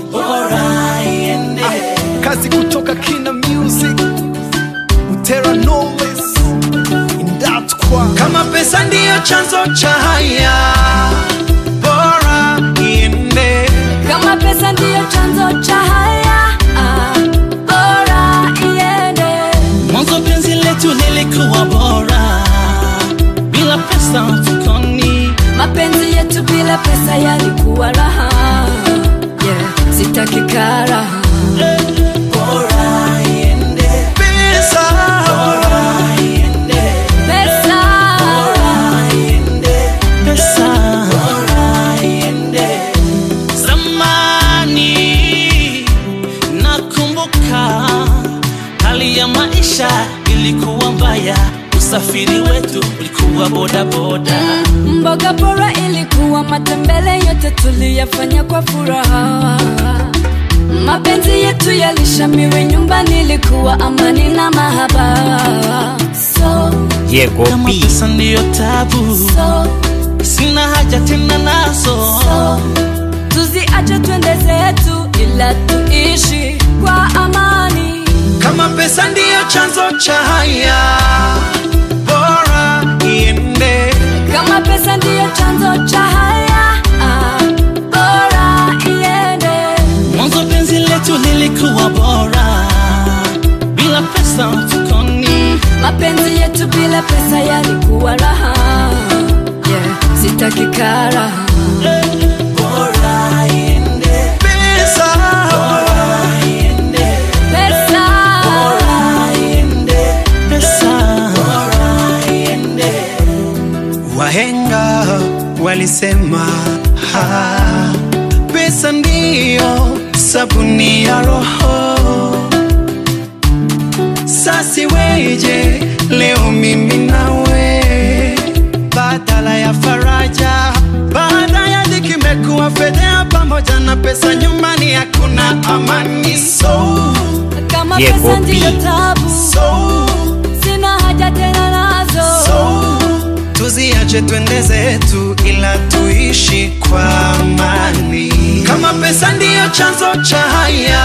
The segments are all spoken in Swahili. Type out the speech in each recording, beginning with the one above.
bora iende. kazi kutoka Kina Music Utera Knowless Indatwa Kama pesa ndiyo chanzo cha haya, bora iende. Kama pesa ndiyo chanzo cha haya, ah, bora iende. Mwanzo penzi letu lilikuwa bora, bila pesa mfukoni. Mapenzi yetu bila pesa yalikuwa raha, yeah, sitaki karaha. Bora iende. Pesa. Bora iende. Pesa, Bora iende. Pesa. Bora iende. Zamani nakumbuka hali ya maisha ilikuwa mbaya, usafiri wetu ulikuwa bodaboda. mboga bora ilikuwa matembele, yote tuliyafanya kwa furaha. Mapenzi yetu yalishamiri, nyumbani ilikuwa amani na mahaba. So, Diego Kama B. pesa ndiyo tabu, so, sina haja tena nazo. so, tuziache twende zetu, ila tuishi kwa amani. Kama pesa ndiyo chanzo cha haya, bora iende. Kama pesa ndiyo chanzo cha haya, ah, bora iende. Mwanzo penzi letu lilikuwa bora, bila pesa mfukoni. Mapenzi yetu bila pesa yalikuwa raha, yeah, sitaki karaha. Bora iende. Pesa. Bora iende. Pesa, Bora iende. Pesa. Bora iende. Wahenga walisema ha, pesa ndiyo sabuni ya roho. Sasi weje leo mimi nawe, badala ya faraja, baada ya dhiki imekuwa fedhea, pamoja na pesa nyumbani hakuna amani. So, kama Diego pesa ndiyo B. tabu, so, sina haja tena nazo. so, tuziache twende zetu, ila tuishi kwa amani. Kama pesa ndiyo chanzo cha haya,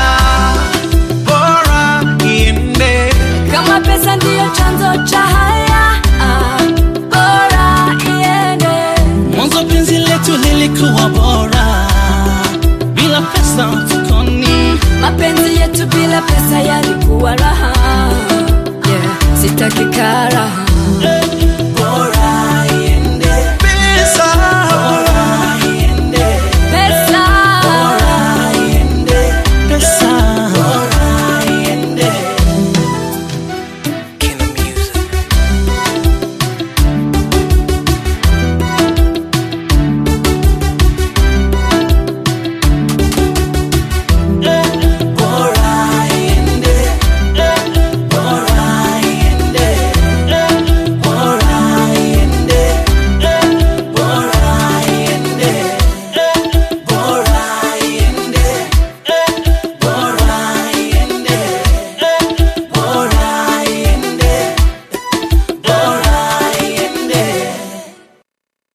bora iende. Kama pesa ndiyo chanzo cha haya, ah, bora iende. Mwanzo penzi letu lilikuwa bora, bila pesa mfukoni. Mapenzi yetu bila pesa yalikuwa raha, yeah, sitaki karaha.